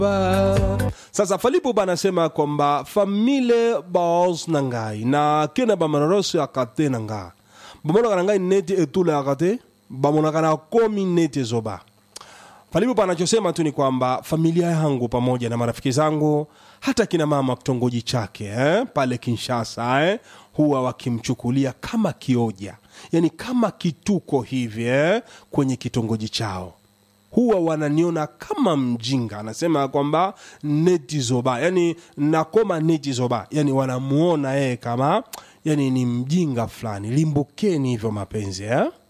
Ba. sasa falipo banasema kwamba famile baos na ngai na kena bamanoroso akate na nga bamonaka na ngai neti etula akate bamonaka na komi neti zoba falipo panachosema tu ni kwamba familia yangu pamoja na marafiki zangu hata kina mama kitongoji chake eh, pale kinshasa eh, huwa wakimchukulia kama kioja yani kama kituko hivi eh, kwenye kitongoji chao huwa wananiona kama mjinga anasema kwamba neti zoba yani nakoma neti zoba yani wanamuona yeye kama yani ni mjinga fulani limbukeni hivyo mapenzi eh?